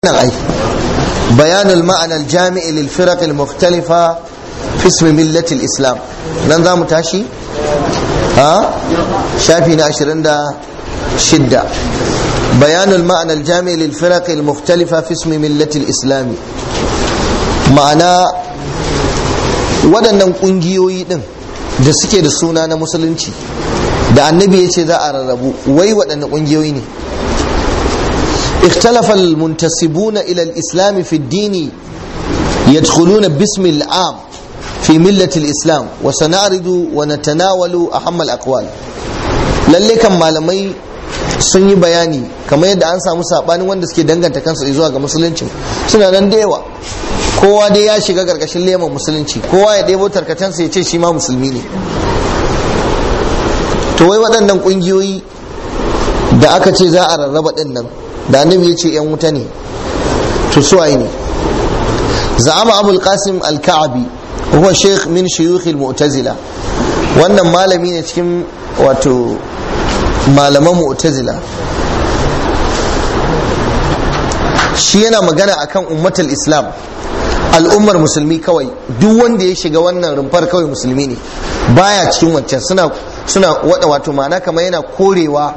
nan ai bayanul ma'ana al-jami' lil firaq al-mukhtalifa fi ism millati al-islam nan zamu tashi ha shafi na 26 bayanul ma'ana al-jami' lil firaq al-mukhtalifa fi ism millati al-islam ma'ana waɗannan ƙungiyoyi ɗin da suke da suna na musulunci da annabi ya ce za a rarrabu wai waɗanne ƙungiyoyi ne اختلف المنتسبون إلى الإسلام في الدين يدخلون باسم العام في ملة الإسلام وسنعرض ونتناول أهم الأقوال lalle kan malamai sun yi bayani kamar yadda an samu sabanin wanda suke danganta kansu zuwa ga musulunci suna nan da yawa kowa dai ya shiga gargashin leman musulunci kowa ya ɗebo tarkacensa ya ce shi ma musulmi ne to wai waɗannan ƙungiyoyi da aka ce za a rarraba ɗin nan da annabi ya ce yan wuta ne to suwaye ne za'ama abul qasim al-ka'abi huwa sheikh min shuyukh al-mu'tazila wannan malami ne cikin wato malaman mu'tazila shi yana magana akan ummatul islam al'ummar musulmi kawai duk wanda ya shiga wannan rumfar kawai musulmi ne baya cikin wancan suna suna wada wato ma'ana kamar yana korewa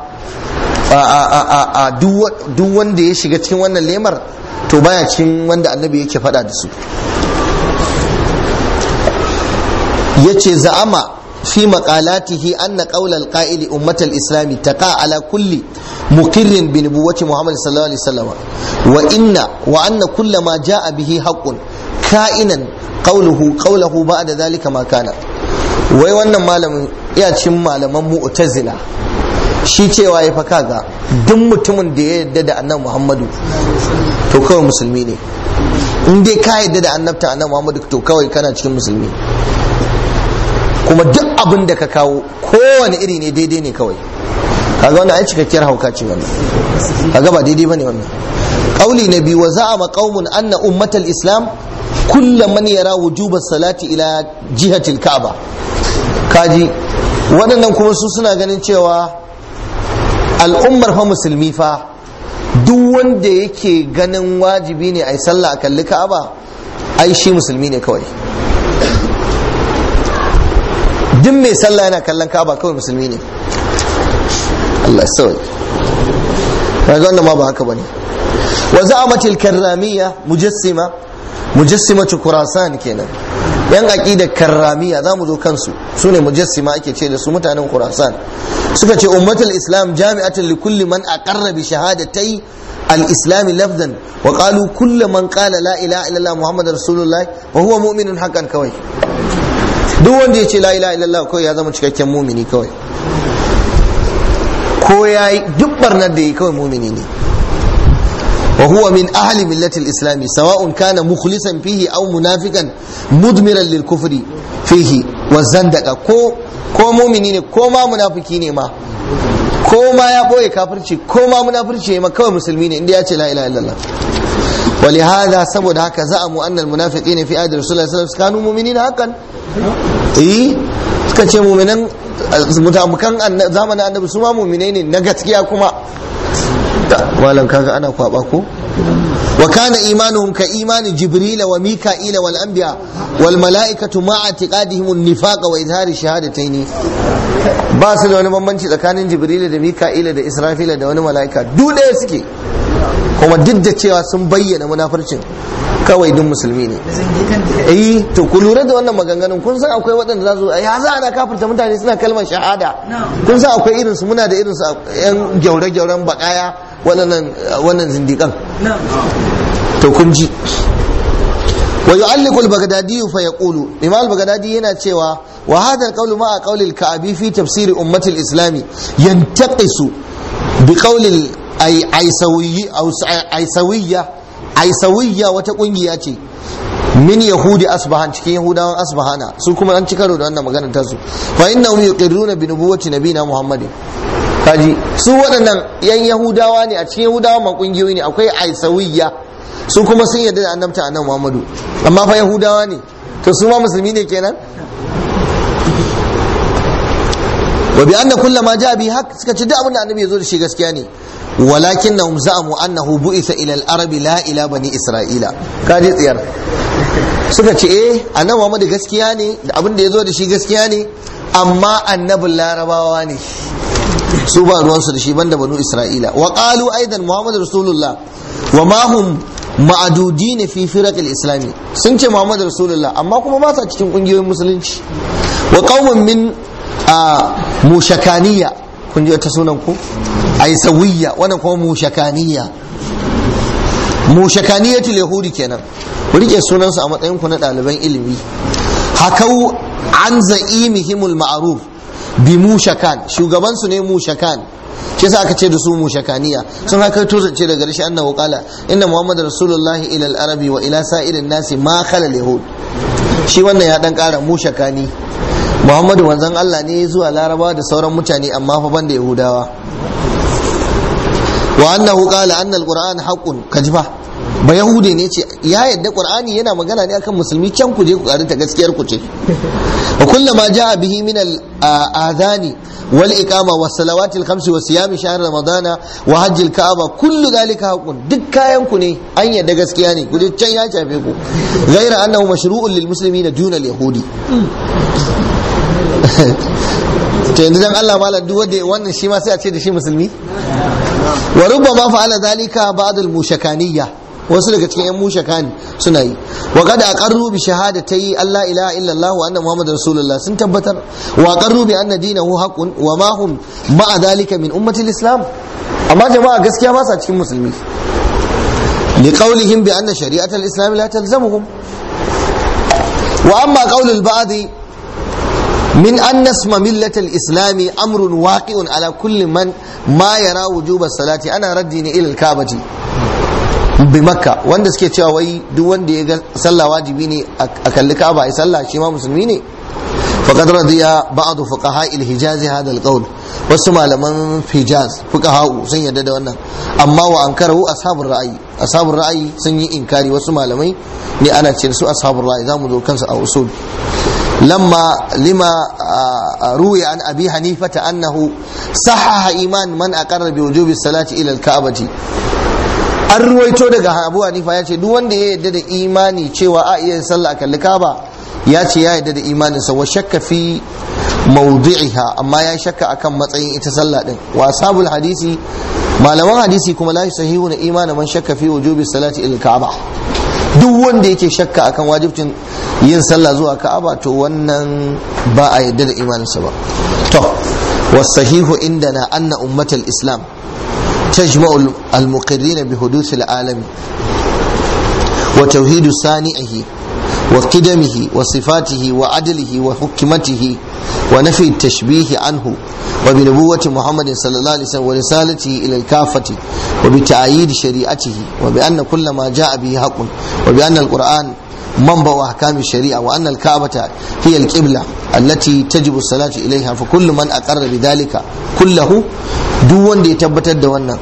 a duk wanda ya shiga cikin wannan lemar to baya cikin wanda annabi yake faɗa da su yace za'ama fi maqalatihi anna qawla al-qa'ili ummatal islami taqa ala kulli muqirrin bi nubuwwati muhammad sallallahu alaihi wasallam wa inna wa anna kulla ma jaa bihi haqqun ka'inan qawluhu qawluhu ba'da dhalika ma kana wai wannan malamin iya cikin malaman mu'tazila shi cewa ya fa kaga duk mutumin da ya yarda da annabi Muhammadu to kawai musulmi ne in dai ka yarda da annabta annabi Muhammadu to kawai kana cikin musulmi kuma duk abin da ka kawo kowane iri ne daidai ne kawai kaga wannan ai cikakkiyar hauka ce wannan kaga ba daidai bane wannan qauli na biyu wa za'ama qaumun anna ummatal islam kullu man yara wujuba salati ila jihatil ka'aba kaji waɗannan kuma su suna ganin cewa al'ummar fa musulmi fa duk wanda yake ganin wajibi ne a yi sallah a kalli ka'aba ai shi musulmi ne kawai duk mai sallah yana kallon ka'aba kawai musulmi ne Allah sawai kaga wannan ma ba haka bane wa za'amatil karramiyya mujassima mujassimatu kurasan kenan yan aqidar karramiya za mu zo kansu su ne mujassima ake ce da su mutanen kurasan suka ce ummatul islam jami'atan li kulli man aqarra bi shahadatai al-islam lafzan wa qalu kullu man qala la ilaha illallah muhammadar rasulullah wa huwa mu'minun haqqan kawai duk wanda ya ce la ilaha illallah kawai ya zama cikakken mumini kawai ko yayi duk barnar da yi kawai mumini ne وهو من أهل ملة الإسلام سواء كان مخلصا فيه أو منافقا مدمرا للكفر فيه والزندقة كو كو مؤمنين كو ما منافقين ما كو ما يبوي كافرشي كو ما منافرشي ما كو مسلمين إن لا إله إلا الله ولهذا سبب هكا زعموا أن المنافقين في عهد رسول الله صلى الله عليه وسلم كانوا مؤمنين حقا إيه suka ce muminan mutamukan zamanin annabi su ma muminai ne na gaskiya kuma malam kaga ana kwaba ko wa kana imanuhum ka imani jibril wa mika'ila wal anbiya wal mala'ikatu ma'a i'tiqadihim an-nifaq wa izhari shahadataini ba su da wani bambanci tsakanin jibril da mika'ila da israfila da wani mala'ika duk ɗaya suke kuma duk da cewa sun bayyana munafircin kawai duk musulmi ne eh to ku lura da wannan maganganun kun san akwai waɗanda za su ya za ana kafirta mutane suna kalmar shahada kun san akwai irin su muna da irin su yan gyaure-gyauren bakaya waɗannan wannan zindikan to kun ji wa yu'alliqu al-baghdadi fa yaqulu imam al-baghdadi yana cewa wa hadha al-qawl ma'a qawl al-ka'bi fi tafsir ummati al-islami yantaqisu bi qawl al-aisawiyya aisawiyya wata kungiya ce min yahudi asbahan cikin yahudawan asbahana su kuma an ci karo da wannan maganar tasu fa innahum yuqirruna bi nubuwwati nabina muhammadin kaji su waɗannan yan yahudawa ne a cikin yahudawa ma kungiyoyi ne akwai aisawiyya su kuma sun yarda da annabta annabi muhammadu amma fa yahudawa ne to su ma musulmi ne kenan wa bi anna kullu ma jaa bi haq suka ce duk abin da annabi ya zo da shi gaskiya ne walakinnahum za'amu annahu bu'itha ila al-arab la ila bani isra'ila kaje tsiyar suka ce eh annabi Muhammad gaskiya ne da abin da yazo da shi gaskiya ne amma annabin larabawa ne su ba ruwansu da shi banda banu isra'ila wa qalu aidan muhammad rasulullah wa ma hum ma'adudin fi firaq al-islami sun ce muhammad rasulullah amma kuma ba sa cikin kungiyoyin musulunci wa qaumun min mushakaniya kun ji wata sunan ku aisawiyya wannan kuma mushakaniya mushakaniyatul yahudi kenan ku rike sunansu a matsayin ku na ɗaliban ilimi hakau an za'imihimul ma'ruf bi mushakan shugaban su ne mushakan shi yasa aka ce da su mushakaniya sun haka to zance daga rishi annahu qala inna muhammad rasulullah ila al-arabi wa ila sa'irin nasi ma khala yahud shi wannan ya dan kara mushakani muhammadu wanzan Allah ne zuwa larabawa da sauran mutane amma fa banda yahudawa wa annahu qala anna al-qur'an haqqun kajifa ba yahude ne ce ya yadda qur'ani yana magana ne akan musulmi can ku je ku karanta gaskiyar ku ce wa kullama jaa bihi min al-adhani wal iqama was salawati al-khamsi wa siyam shahr ramadana wa hajj al-ka'aba kullu dhalika haqqun duk kayan ku ne an yadda gaskiya ne ku je can ya shafe ku ghaira annahu mashru'un lil muslimina duna al-yahudi to yanzu dan Allah malam duk wanda wannan shi ma sai a ce da shi musulmi wa rubbama fa'ala dhalika ba'd al-mushakaniyya wasu daga cikin yan mushakani suna yi wa qad aqarru bi shahadati alla ilaha illa Allah wa anna muhammadar rasulullah sun tabbatar wa aqarru bi anna dinahu haqqun wa ma hum ma'a dhalika min ummati al-islam amma jama'a gaskiya ba sa cikin musulmi li qawlihim bi anna shari'at al-islam la talzamuhum wa amma qawl al-ba'd من أن اسم ملة الإسلام أمر واقع على كل من ما يرى وجوب الصلاة أنا ردني إلى الكعبة بمكة wanda suke cewa wai duk wanda ya ga sallah wajibi ne a kalli Ka'aba ai sallah shi ma musulmi ne faqad radiya ba'd fuqaha al-hijaz hada al-qawl wasu malaman hijaz fuqaha sun yarda da wannan amma wa ankarahu ashabur ra'ayi ashabur ra'ayi sun yi inkari wasu malamai ne ana ce su ashabur ra'ayi zamu zo kansu a usul لما لما روي عن ابي حنيفه انه صحح ايمان من اقر بوجوب الصلاه الى الكعبه an ruwaito daga abu hanifa ya ce duk wanda ya yarda da imani cewa a iya sallah a kalli kaba ya ce ya yarda da imaninsa wa shakka fi mawdi'iha amma ya shakka akan matsayin ita sallah din wa sabul hadisi malaman hadisi kuma la sahihu na imanin man shakka fi wujubi salati ila ka'aba duk wanda yake shakka akan wajibcin yin sallah zuwa ka'aba to wannan ba a yadda da imaninsa ba to wasahihu indana anna ummatal islam tajma'u al-muqirrin bi huduth al-alam wa tauhid sani'ihi wa qidamihi wa sifatihi wa adlihi wa hukmatihi wa nafi at-tashbih anhu وبنبوة محمد صلى الله عليه وسلم ورسالته إلى الكافة وبتعييد شريعته وبأن كل ما جاء به حق وبأن القرآن منبع أحكام الشريعة وأن الكعبة هي القبلة التي تجب الصلاة إليها فكل من أقر بذلك كله دون يتبت الدوانا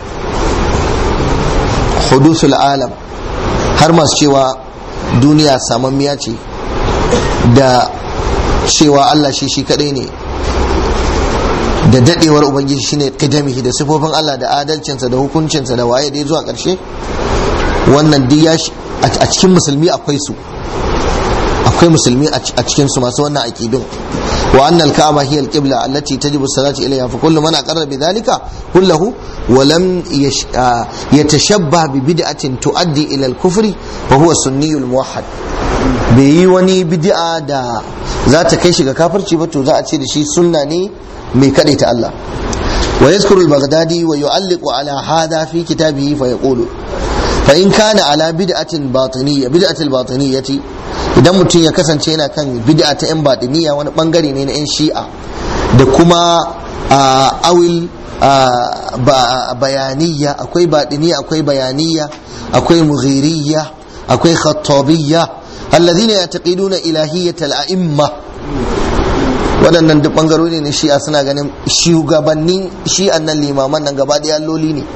حدوث العالم هرمس شوى دنيا ساممياتي da cewa Allah shi shi kadai ne da dadewar ubangiji shine qidamihi da sifofin Allah da adalcinsa da hukuncinsa da waye dai zuwa karshe wannan duk ya a cikin musulmi akwai su akwai musulmi a cikin su masu wannan aqidun wa annal ka'aba hiya al-qibla allati tajibu as-salatu ilayha fa kullu man aqarra bi dhalika kullahu wa lam yatashabbah bi bid'atin tuaddi ila al-kufri fa huwa sunniyul muwahhad bai yi wani bid'a da za ta kai shi ga kafirci ba to za a ce da shi sunna ne mai kaɗai ta Allah wa yazkuru al-baghdadi wa yu'alliqu ala hada fi kitabihi fa yaqulu fa in kana ala bid'atin batiniyya bid'atil batiniyyati idan mutum ya kasance yana kan bid'a ta yan batiniyya wani bangare ne na yan shi'a da kuma awil bayaniyya akwai batiniyya akwai bayaniyya akwai mughiriyya akwai khattabiyya alladhina yataqiduna ilahiyyatal a'imma waɗannan duk ɓangarori ne shi'a suna ganin shugabannin shi'an nan limaman nan gaba ɗaya alloli ne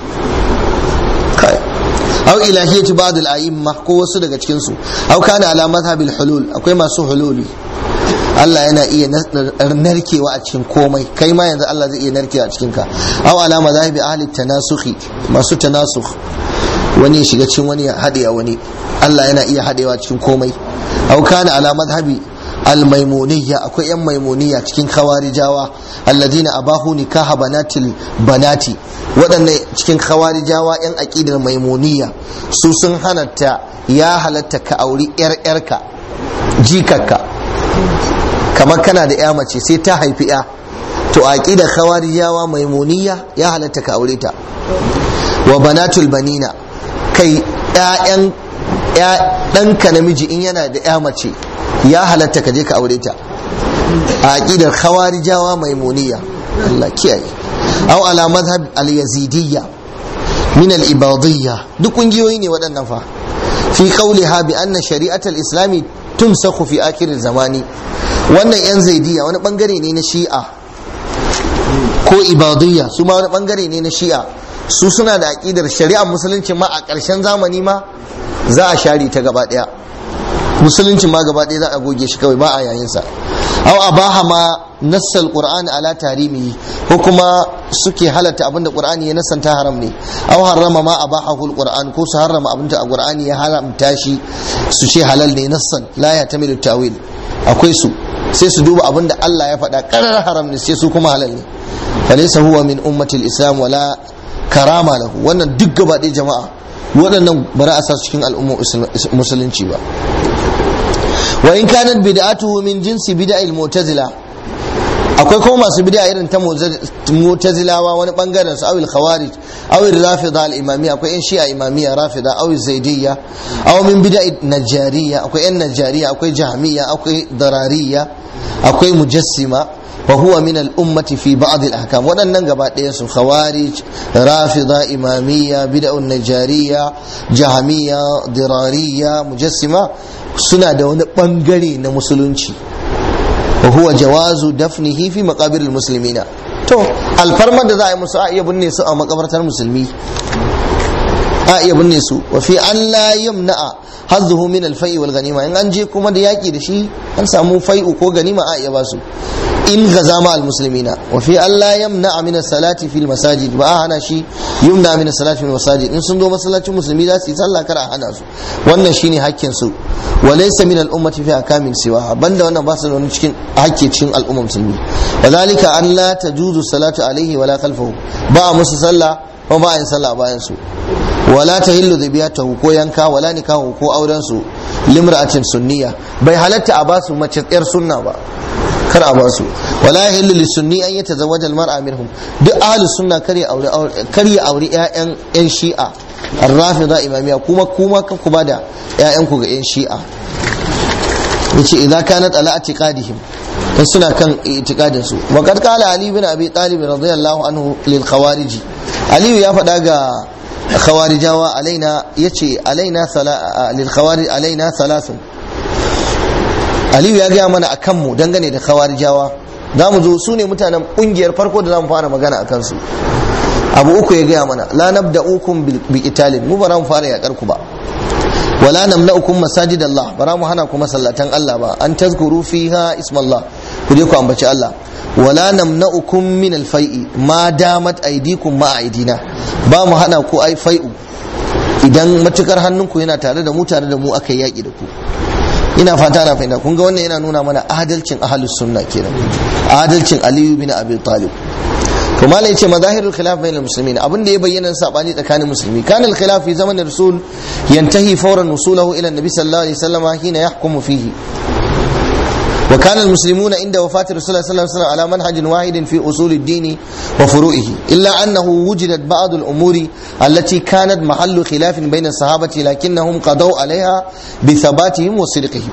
au ilahiyyati ba'd al-a'imma ko wasu daga cikin su au kana ala madhhabil hulul akwai masu hululi Allah yana iya narkewa a cikin komai kai ma yanzu Allah zai iya narkewa a cikin ka aw alama zahibi ahli tanasukhi masu tanasukh wani ya shiga cikin wani ya haɗe a wani Allah yana iya haɗewa cikin komai aw kana ala madhhabi almaimuniyya akwai yan maimuniyya cikin khawarijawa alladina abahu nikaha banatil banati waɗannan cikin khawarijawa yan aqidar maimuniyya su sun halatta ya halatta ka auri yar yarka jikakka kamar kana da ya mace sai ta haifi ya to aqidar khawarijawa maimuniyya ya halatta ka aure ta wa banatul banina kai ƴaƴan ɗanka namiji in yana da ya mace ya halatta ka je ka aure ta a aqidar khawarijawa maimuniya Allah kiyaye aw ala madhhab al-yazidiyya min al-ibadiyya duk kungiyoyi ne waɗannan fa fi qawliha bi anna shari'at al-islami tumsakhu fi akhir zamani wannan yan zaidiyya wani bangare ne na shi'a ko ibadiyya su ma wani bangare ne na shi'a su suna da aqidar shari'ar musulunci ma a ƙarshen zamani ma za a share ta gaba ɗaya musulunci ma gaba ɗaya za a goge shi kawai ba a yayin sa aw abaha ma nassal qur'ani ala tarimi ko kuma suke halatta abinda qur'ani ya nassanta haram ne aw harrama ma abahahu alquran ko su harrama abinda qur'ani ya haramta shi su ce halal ne nassan la ya tamilu tawil akwai su sai su duba abinda Allah ya faɗa karar haram ne sai su kuma halal ne falaysa huwa min ummatil islam wala karama lahu wannan duk gaba ɗaya jama'a waɗannan ba za a sa cikin al'ummar musulunci ba wa in kanat bid'atuhu min jinsi bid'il mu'tazila akwai kuma masu bid'a irin ta mu'tazilawa wani bangaren su awil khawarij awil rafida al imamiyya akwai yan shi'a imamiyya rafida awil zaidiyya aw min bid'a najariya akwai yan najariya akwai jahmiyya akwai darariya akwai mujassima wa huwa min al ummati fi ba'd al ahkam wadannan gaba ɗaya su khawarij rafida imamiyya bid'a najariya jahmiyya dirariya mujassima suna da wani bangare na musulunci wa huwa jawazu dafnihi fi maqabiril muslimina to alfarmar da za a yi musu a iya binne su a makabartar musulmi a iya binne su wa fi an la yamna'a hazzuhu min al-fai'i wal ganima in an je kuma da yaki da shi an samu fai'u ko ganima a iya basu in gaza ma al-muslimina wa fi an la yamna'a min as-salati fil masajid ba a hana shi yumna min as-salati fil masajid in sun zo masallacin musulmi za su yi sallah kar a hana su wannan shine hakkin su wa laysa min al-ummati fi akamin siwa banda wannan ba su da wani cikin hakki cikin al'ummar musulmi wa zalika an la tajuzu salatu alaihi wala khalfahu ba a musu sallah kuma ba a yin sallah bayan su wala ta hillu zabiyatahu ko yanka wala nikahu ko auren su limra'atin sunniya bai halatta a basu mace tsayar sunna ba kar a basu wala yahillu lisunni an yatazawwaja almar'a minhum duk ahlus sunna kar ya aure kar ya aure ƴaƴan ƴan shi'a ar-rafida imamiya kuma kuma kan ku bada ƴaƴan ku ga ƴan shi'a yace idza kanat ala atiqadihim in suna kan itiqadin su wa qad qala ali bin abi talib radiyallahu anhu lil khawarij ali ya faɗa ga khawarijawa alaina yace alaina lil khawarij alaina thalathun aliyu ya gaya mana akan mu dangane da khawarijawa za mu zo su ne mutanen kungiyar farko da za mu fara magana akan su abu uku ya gaya mana la nabda'ukum bi qitalin mu ba za mu fara yakar ku ba wala namna'ukum masajid Allah ba mu hana ku masallatan Allah ba an tazkuru fiha ismallah ku je ku ambaci Allah wala namna'ukum min al-fai'i ma damat aydikum ma aidina ba mu hana ku ai fai'u idan matukar hannunku yana tare da mu tare da mu aka yaki da ku ina fata na fahimta kun ga wannan yana nuna mana adalcin ahlus sunna kenan adalcin aliyu bin abi talib to malai yace mazahirul khilaf bainal muslimin abin da ya bayyana sabani tsakanin musulmi kana al-khilaf fi zaman rasul yantahi fawran wusulahu ila an-nabi sallallahu alaihi wasallam hina yahkumu fihi وكان المسلمون عند وفاة رسول الله صلى الله عليه وسلم على منهج واحد في أصول الدين وفروعه إلا أنه وجدت بعض الأمور التي كانت محل خلاف بين الصحابة لكنهم قضوا عليها بثباتهم وصدقهم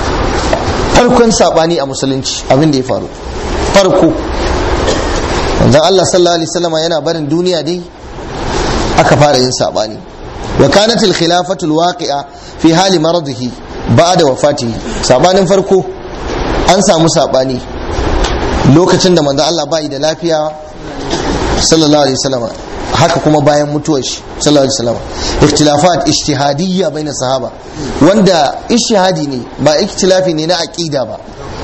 farkon sabani a musulunci abin da ya faru farko wanzan Allah sallallahu alaihi wasallam yana barin duniya dai aka fara yin sabani wa kanat al khilafatu al waqi'a fi hali maradihi ba'da wafatihi sabanin farko an samu saɓani lokacin da manzo Allah bai da lafiya sallallahu alaihi wasallam haka kuma bayan mutuwar shi sallallahu alaihi wasallam ikhtilafat ijtihadiyya baina sahaba wanda ijtihadi ne ba ikhtilafi ne na aqida ba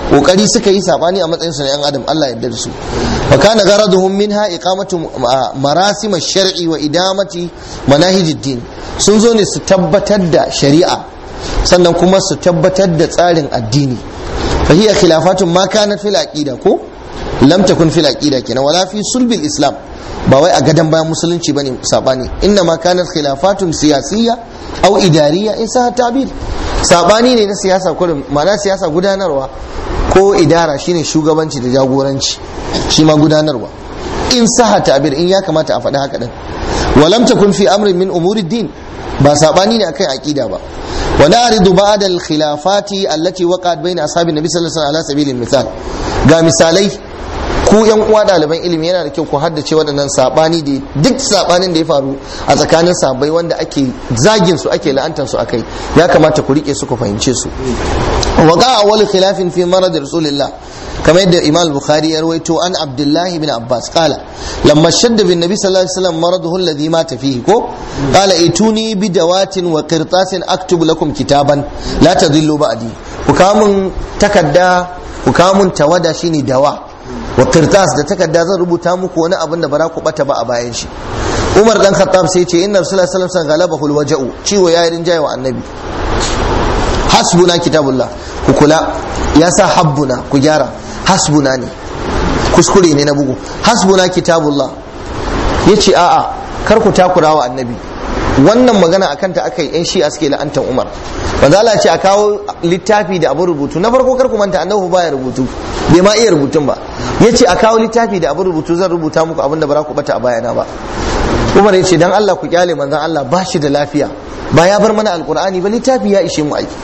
kokari suka yi sabani a matsayin su na yan adam Allah ya yarda da su wa kana gharaduhum minha iqamatu marasim ash-shar'i wa idamati manahij ad-din sun zo ne su tabbatar da shari'a sannan kuma su tabbatar da tsarin addini fa hiya khilafatun ma kanat fil aqida ko lam takun fil aqida kenan wala fi sulbil islam ba wai a gadan bayan musulunci bane sabani inna ma kanat khilafatun siyasiyya aw idariya in sa tabir sabani ne na siyasa kurin ma'ana siyasa gudanarwa ko idara shine shugabanci da jagoranci shi ma gudanarwa in saha tabir in ya kamata a faɗi haka din walam takun fi amrin min umuri din ba sabani ne akan aqida ba wa na'ridu ba'd al khilafati allati waqa'at bayna ashabin nabi sallallahu alaihi wasallam ala sabilil misal ga misalai ku yan uwa ɗaliban ilimi yana da kyau ku haddace waɗannan sabani da duk sabanin da ya faru a tsakanin sabai wanda ake zagin su ake la'antar su akai ya kamata ku rike su ku fahimce su wa ga awwal khilafin fi marad rasulillah kamar yadda imam bukhari ya rawaito an abdullah ibn abbas qala lamma shadda bin nabi sallallahu alaihi wasallam maraduhu alladhi mata fihi ko qala ituni bi dawatin wa qirtasin aktubu lakum kitaban la tadillu ba'di ku kamun takadda ku kamun tawada shine dawa wa qirtas da takarda zan rubuta muku wani abin da bara ku bata ba a bayan shi Umar dan Khattab sai ce inna Rasulullahi sallallahu alaihi wasallam galabahul waja'u ciwo ya rinjaye wa annabi hasbuna kitabullah ku kula ya sa habbuna ku gyara hasbuna ne kuskure ne na bugu hasbuna kitabullah yace a'a kar ku takura wa annabi wannan magana akan ta aka yi yan shi'a suke la'antar umar manzo Allah ce a kawo littafi da abin rubutu na farko kar ku manta annabi baya rubutu bai ma iya rubutun ba yace a kawo littafi da abin rubutu zan rubuta muku abin da ba za ku bata a bayana ba umar ya ce dan Allah ku kyale manzon Allah ba shi da lafiya ba ya bar mana alqur'ani ba littafi ya ishe mu aiki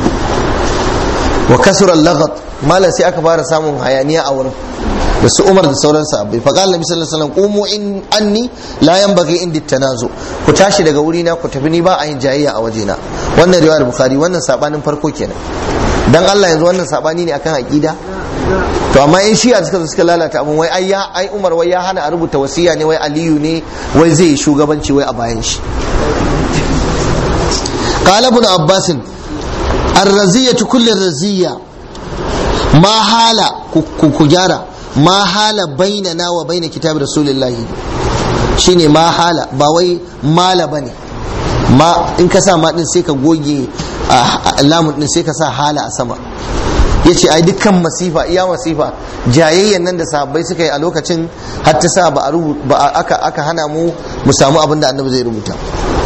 wa kasura lagat malam sai aka fara samun hayaniya a wurin da su umar da sauran sahabbai fa qala nabi sallallahu alaihi wasallam qumu in anni la yanbaghi indi tanazu ku tashi daga wuri na ku tafi ni ba a yin jayayya a wajena wannan riwayar bukhari wannan sabanin farko kenan dan Allah yanzu wannan sabani ne akan aqida to amma in shi'a suka zo suka lalata abun wai ai ai umar wai ya hana a rubuta wasiya ne wai aliyu ne wai zai yi shugabanci wai a bayan shi qala ibn abbas الرزية كل الرزية ما حال كجارة ما حال بيننا وبين كتاب رسول الله shine ma hala ba wai mala bane ma in ka sa ma din sai ka goge lamun din sai ka sa hala a sama yace ai dukkan masifa iya masifa jayayyan nan da sahabbai suka yi a lokacin har ta sa ba aka aka hana mu mu samu abin da annabi zai rubuta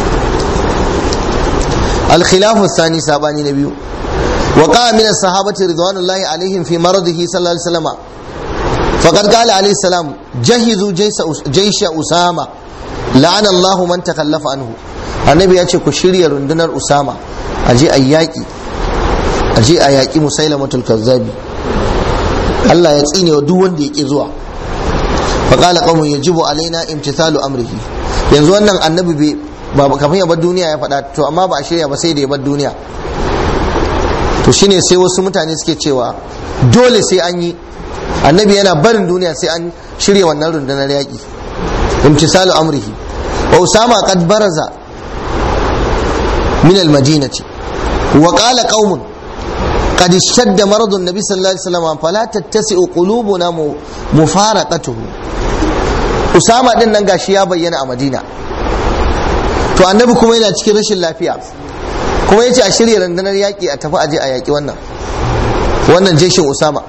الخلاف الثاني ساباني نبي وقع من الصحابة رضوان الله عليهم في مرضه صلى الله عليه وسلم فقد قال عليه السلام جهزوا جيش, جيش أسامة لعن الله من تخلف عنه النبي يأتي كشري رندنر أسامة أجي أياكي أجي أياكي مسيلمة الكذاب الله يتسيني ودوان دي إزوا فقال قوم يجب علينا امتثال أمره yanzu wannan annabi ba kafin ya bar duniya ya faɗa to amma ba a shirya ba sai da ya bar duniya to shine sai wasu mutane suke cewa dole sai an yi annabi yana barin duniya sai an shirya wannan rundunar yaƙi imtisalu amrihi wa usama qad baraza min al-madinati wa qala qaumun قد اشتد مرض النبي صلى الله عليه وسلم فلا تتسع قلوبنا مفارقته Usama din nan gashi ya bayyana a Madina to annabi kuma yana cikin rashin lafiya kuma yace a shirya rundunar yaƙi a tafi aje a yaƙi wannan wannan jeshin Usama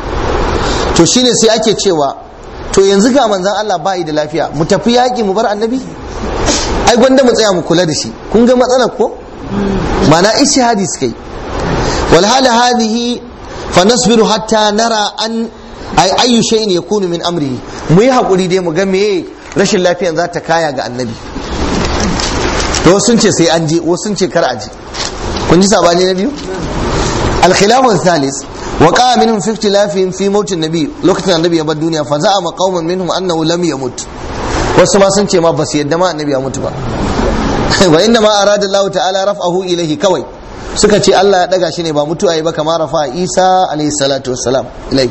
to shine sai ake cewa to yanzu ga manzon Allah bai da lafiya mu tafi yaƙi mu bar annabi ai gwanda mu tsaya mu kula da shi kun ga matsalar ko mana ishihadi suka yi wal hala hadhihi fa nasbiru hatta nara an ai ayyu shay'in yakunu min amrihi mu yi hakuri dai mu ga meye rashin lafiyan za ta kaya ga annabi to wasu sun ce sai an je wasu sun ce kar a je kun ji sabani na biyu al-khilafu thalis wa qa'a minhum fi ikhtilafihim fi maut an-nabi lokacin annabi ya bar duniya fa za'ama qauman minhum annahu lam yamut wasu ma sun ce ma basu yadda ma annabi ya mutu ba wa inna ma arada Allah ta'ala raf'ahu ilayhi kawai suka ce Allah ya daga shi ne ba mutuwa yi ba kamar rafa Isa alayhi salatu wassalam ilayhi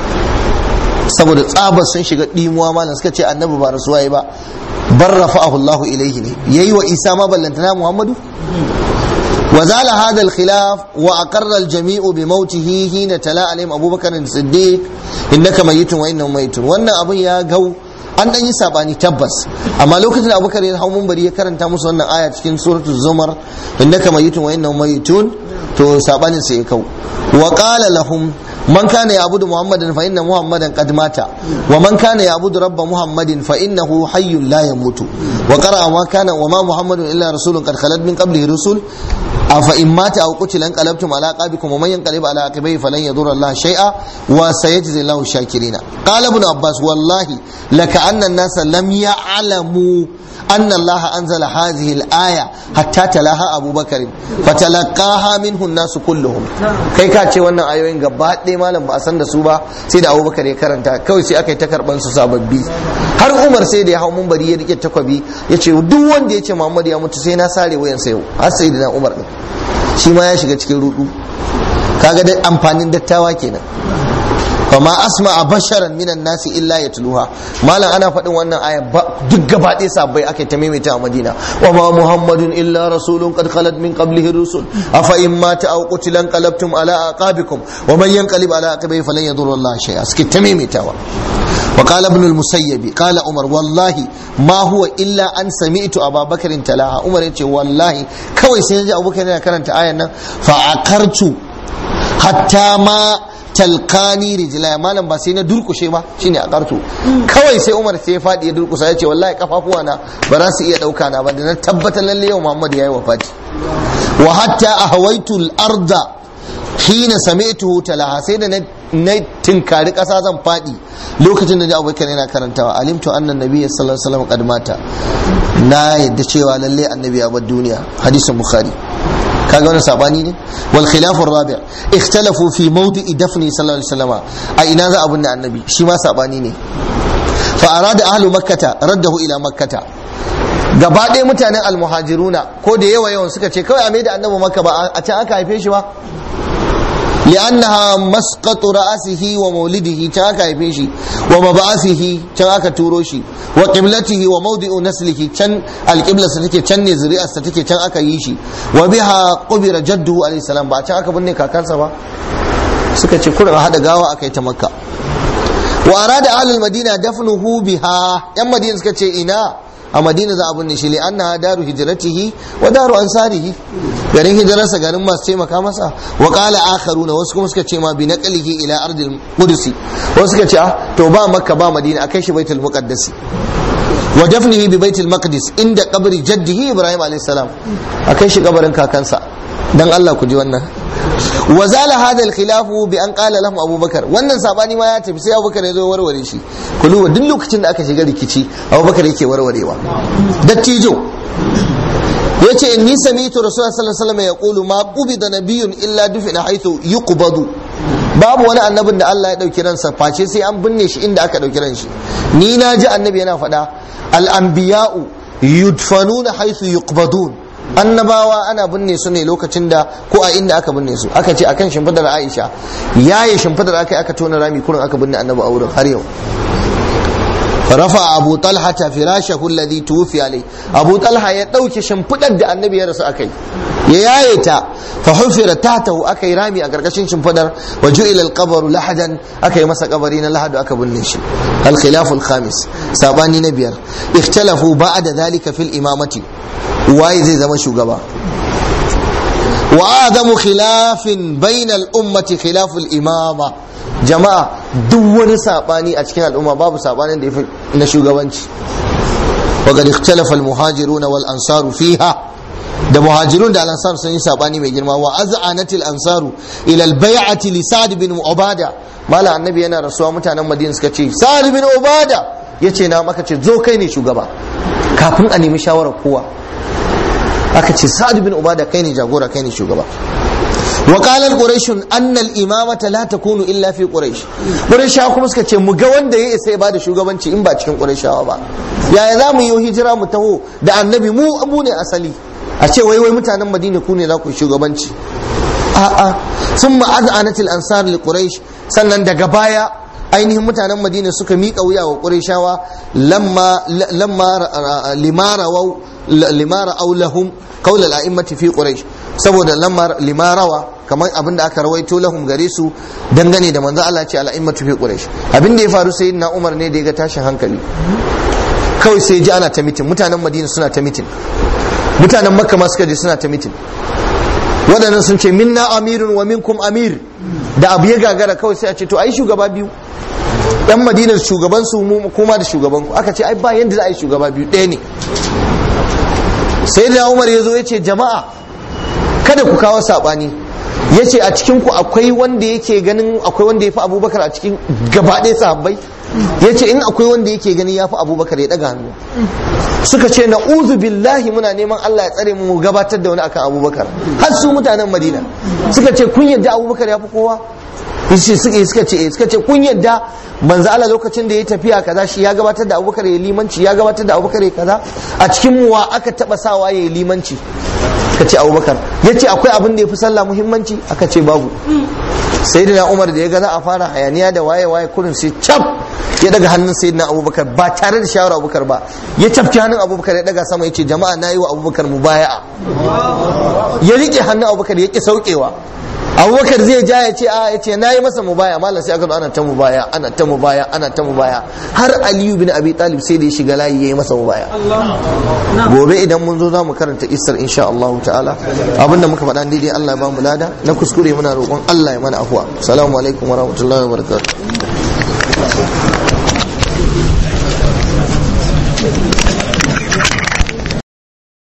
saboda tsabar sun shiga dimuwa malam suka ce annabi ba rasuwa yi ba bar rafa'ahu Allahu ilaihi ne yayi wa Isa ma ballantana Muhammadu وزال هذا الخلاف وأقر الجميع بموته حين تلا عليهم أبو بكر الصديق إنك ميت وإنهم ميتون وأن أبو يا جو an dan yi sabani tabbas amma lokacin da abubakar ya hau munbari ya karanta musu wannan aya cikin suratul zumar innaka mayitun wa innahum mayitun to sabanin sai ya kau wa qala lahum man kana ya'budu muhammadan fa inna muhammadan qad mata wa man kana ya'budu rabba muhammadin fa innahu hayyun la yamutu wa qara'a ma kana wa ma muhammadun illa rasulun qad khalat min qablihi rusul afa in mata aw qutila anqalabtum ala aqabikum wa man yanqalib ala aqibihi falan yadurra Allah shay'a wa sayajzi Allahu shakirina qala ibn abbas wallahi laka anna an-nasa lam ya'lamu أن الله أنزل هذه الآية حتى تلاها أبو بكر فتلقاها منه الناس كلهم kai ka ce wannan ayoyin gaba ɗaya malam ba a san da su ba sai da abubakar ya karanta kawai sai aka yi ta karɓan su sababbi har umar sai da ya hau mumbari ya rike takwabi ya ce duk wanda ya ce muhammad ya mutu sai na sare wayansa yau har sai da na umar ɗin shi ma ya shiga cikin rudu kaga da amfanin dattawa kenan fama asma a basharan minan nasi illa ya tuluha malam ana faɗin wannan aya duk gaba ɗaya sabbai aka ta maimaita a madina wa ma muhammadun illa rasulun qad khalat min qablihi rusul afa in mata aw qutila qalabtum ala aqabikum wa man yanqalib ala aqibihi falan yadurra Allah shay'a suke ta maimaitawa وقال ابن المسيب قال عمر والله ما هو الا ان سمعت ابا بكر تلاها عمر yace wallahi kawai sai ji abubakar yana karanta ayan nan fa akartu hatta ma talqani rijla malam ba sai na durkushe ba shine a karto kawai sai Umar sai ya fadi ya durkusa ya ce wallahi kafafuwa na ba za su iya dauka na ba da na tabbatar lalle yau Muhammad yayi wafati wa hatta ahawaitu al-arda hina sami'tuhu talaha sai da na tinkari kasa zan fadi lokacin da Abubakar yana karantawa alimtu anna nabiyyi sallallahu alaihi wasallam qad mata na yadda cewa lalle annabi ya bar duniya hadisin bukhari kaga wani sabani ne wal khilaf rabi' ikhtalafu fi mawdi'i dafni sallallahu alaihi wasallam a ina za abun da annabi shi ma sabani ne fa arada ahlu makkata raddahu ila makkata gaba ɗaya mutanen almuhajiruna ko da yawa yawan suka ce kawai a mai da annabi makka ba a can aka haife shi ba لأنها مسقط رأسه ومولده تاكا يفيشي ومبعثه تاكا توروشي وقبلته وموضع نسله تن القبلة ستكي تن نزرية ستكي تن أكا يشي وبها قبر جده عليه السلام بعد تاكا بني كاكان سبا سكتي كل هذا قاوة أكا يتمكى وأراد أهل المدينة دفنه بها يم مدينة سكتي إنا a madina za a binne shi li annaha daru hijratihi wa daru ansarihi garin hijirarsa garin masu taimaka masa wa qala akharuna wasu kuma suka ce ma bi naqlihi ila ardil qudsi wasu suka ce ah to ba makka ba madina akai shi baitul muqaddas wa dafnihi bi baitul maqdis inda qabri jaddihi ibrahim alayhi salam akai shi kabarin kakansa dan Allah ku ji wannan wa zala hada al-khilaf bi an qala lahum abubakar wannan sabani ma ya tafi sai abubakar ya zo warware shi ku duba duk lokacin da aka shiga rikici abubakar yake warwarewa dattijo yace inni sami'tu rasulullah sallallahu alaihi wasallam yaqulu ma qubida nabiyyun illa dufina haythu yuqbadu babu wani annabin da Allah ya dauki ransa face sai an binne shi inda aka dauki ran shi ni na ji annabi yana faɗa al-anbiya'u yudfanuna haythu yuqbadun annabawa ana binne su ne lokacin da ko a inda aka binne su aka ce akan shimfidar Aisha yaye shimfidar aka aka tona rami kurin aka binne annabi a wurin har yau rafa abu talha ta firashahu alladhi tuwfi alai abu talha ya dauke shimfidar da annabi ya rasu akai ya yaye ta fa hufira tahtahu akai rami a karkashin shimfidar wa ju'ila al lahadan akai masa kabari na lahadu aka binne shi al khilaf al khamis sabani na biyar ikhtalafu ba'da dhalika fil imamati waye zai zama shugaba wa adamu khilafin bainal ummati khilaful imama jama'a duk wani sabani a cikin al'umma babu sabanin da yafi na shugabanci wa qad ikhtalafa al muhajirun wal ansaru fiha da muhajirun da al-ansar sun yi sabani mai girma wa az'anatil ansaru ila al bai'ati li sa'd bin ubada mala annabi yana rasuwa mutanen madina suka ce sa'd bin ubada yace na maka ce zo kai ne shugaba kafin a nemi shawarar kowa aka ce sa'ad bin ubada kai ne jagora kai ne shugaba wa qala quraish anna al-imamata la takunu illa fi quraish quraisha kuma suka ce mu ga wanda ya isa ya bada shugabanci in ba cikin quraishawa ba yaya za mu yi hijira mu taho da annabi mu abu ne asali a ce wai wai mutanen madina ku ne za ku shugabanci a'a thumma azanat al-ansar li quraish sannan daga baya ainihin mutanen madina suka miƙa wuya wa qurayshawa lamma lamma limara wa limara aw lahum qawl al-a'immati fi quraish saboda lamar limarawa kamar abin da aka rawaito lahum gare su dangane da manzo Allah ce al'immatu fi quraish abin da ya faru sai na Umar ne da ya ga tashin hankali kawai sai ji ana ta mitin mutanen Madina suna ta mitin mutanen Makka ma suka je suna ta mitin waɗannan sun ce minna amirun wa minkum amir da abu ya gagara kawai sai a ce to ai shugaba biyu yan madinar shugaban su mu kuma da shugaban ku aka ce ai ba yanda za a yi shugaba biyu ɗaya ne sai da Umar ya zo ya ce jama'a kada ku kawo saɓani ya ce a cikin ku akwai wanda yake ganin akwai wanda ya fi abubakar a cikin gaba ɗaya sahabbai ya ce in akwai wanda yake ganin ya fi abubakar ya ɗaga hannu suka ce na uzu billahi muna neman Allah ya tsare mu gabatar da wani akan abubakar har su mutanen madina suka ce kun yadda abubakar ya fi kowa yace suka suka ce suka ce kun yadda manzo Allah lokacin da ya tafiya kaza shi ya gabatar da abubakar ya limanci ya gabatar da abubakar ya kaza a cikin mu wa aka taba sawa ya limanci ka ce abubakar ya ce akwai abin da ya fi sallah muhimmanci aka ce babu sayyidina umar da ya ga za a fara hayaniya da waye waye kurin sai cap ya daga hannun sayyidina abubakar ba tare da shawara abubakar ba ya tafki hannun abubakar ya daga sama ya ce jama'a na yi wa abubakar mubaya'a ya rike hannun abubakar ya ki saukewa abubakar zai ja ya ce a ya ce na yi masa mubaya malam sai aka zo ana ta mubaya ana ta mubaya ana ta mubaya har aliyu bin abi talib sai da ya shiga layi ya yi masa mubaya gobe idan mun zo za mu karanta isar insha Allah ta'ala abinda muka faɗa daidai Allah ya ba mu lada na kuskure muna roƙon Allah ya mana afuwa assalamu alaikum wa rahmatullahi wa barakatuh